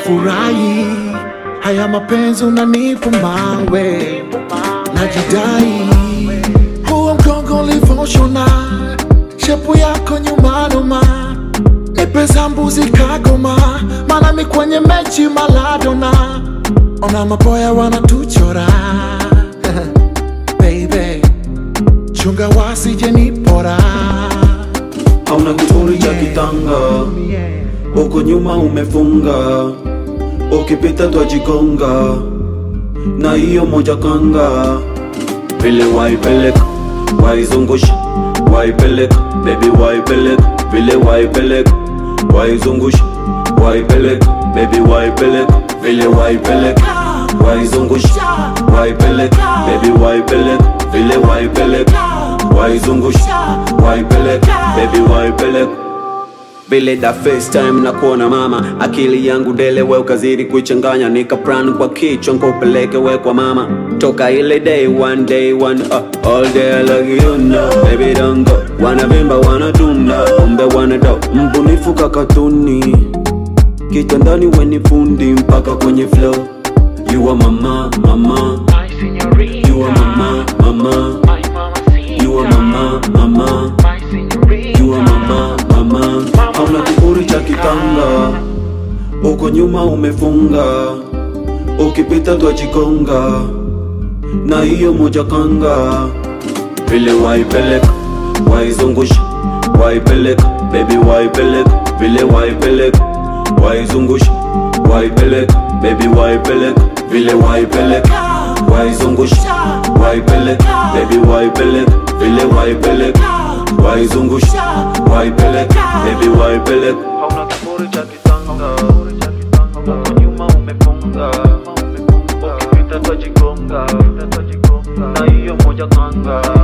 nafurahi haya mapenzi unanipa mawe najidai huo mgongo ulivoshona shepu yako nyuma noma nipeza mbuzi kagoma manami kwenye mechi maladona ona maboya wanatuchora baby chunga wasije nipora hauna kiburi cha kitanga huko nyuma umefunga ukipita twajigonga na hiyo moja kanga vile waipeleka waizungusha waipeleka bebi waipeleka vile waipeleka waizungusha waipeleka bebi waipeleka vile waipeleka waizungusha waipeleka bebi waipeleka vile waipeleka waizungusha waipeleka bebi waipeleka vile da FaceTime na kuona mama, akili yangu dele, we ukazidi kuichanganya, nika plan kwa kichwa nkupeleke we kwa mama, toka ile day one day one uh, all day like you know, baby don't go, wanavimba wanatunda, umbe wanado, mbunifu kakatuni, kitandani weni fundi mpaka kwenye flow, you are mama mama, My señorita, you are mama mama, my mamacita, you are mama mama. my señorita, Jua mama mama, hauna kiburi cha kitanga, uko nyuma umefunga, ukipita twajigonga na hiyo moja kanga, vile waipeleka waizungusha, waipeleka baby, waipeleka vile waipeleka waizungusha, waipeleka baby, waipeleka vile waipeleka waizungusha, waipeleka baby, waipeleka vile waipeleka waizungusha, waipeleka baby, waipeleka hauna kiburi cha kitanga, huko nyuma umefunga, ukipita twajigonga na hiyo moja kanga